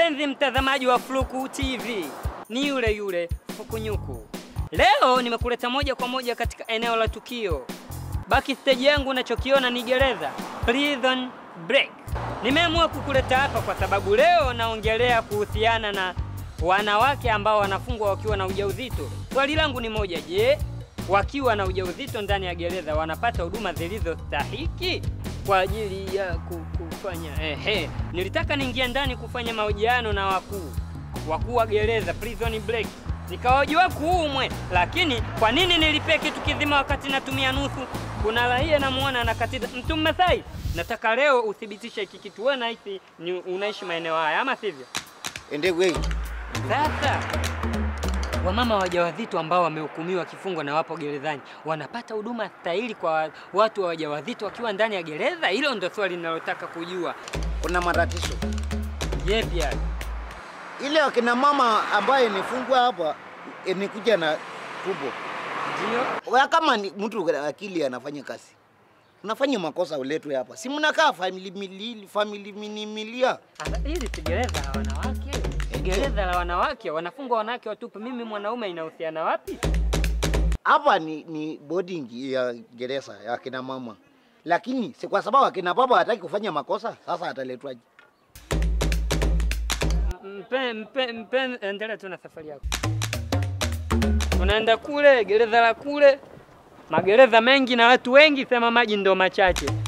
Mpenzi mtazamaji wa Fluku TV, ni yule yule Fukunyuku. Leo nimekuleta moja kwa moja katika eneo la tukio. Backstage yangu unachokiona ni gereza, prison break. Nimeamua kukuleta hapa kwa sababu leo naongelea kuhusiana na wanawake ambao wanafungwa wakiwa na ujauzito. Swali langu ni moja, je, wakiwa na ujauzito ndani ya gereza wanapata huduma zilizostahiki kwa ajili ya ku- kufanya ehe. Nilitaka niingia ndani kufanya mahojiano na wakuu wakuu wa gereza prison break, nikawahojiwa kuumwe, lakini kwa nini nilipia kitu kizima wakati natumia nusu? Kuna raia namuona anakatiza mtu Mmasai. Nataka leo uthibitishe hiki kitu, wewe nahisi ni unaishi maeneo haya ama sivyo? Ende wei. Sasa wamama wajawazito ambao wamehukumiwa kifungo na wapo gerezani wanapata huduma stahili kwa watu wa wajawazito wakiwa ndani ya gereza? Hilo ndo swali ninalotaka kujua. Kuna matatizo. Yepi hayo? Ile akina mama ambaye nifungwa hapa eh, nikuja na tubo. Ndio. Wa kama ni mtu akili anafanya kazi. Unafanya makosa uletwe hapa. Si mnakaa family milili, family minimilia. Sasa hili si gereza la wanawake? Gereza la wanawake, wanafungwa wanawake watupu. Mimi mwanaume inahusiana wapi? Hapa ni, ni boarding ya gereza ya akina mama. Lakini si kwa sababu akina baba hataki kufanya makosa, sasa ataletwaje? Mpe, mpe, mpe, endelea tu na safari yako. Unaenda kule gereza la kule, magereza mengi na watu wengi, sema maji ndo machache.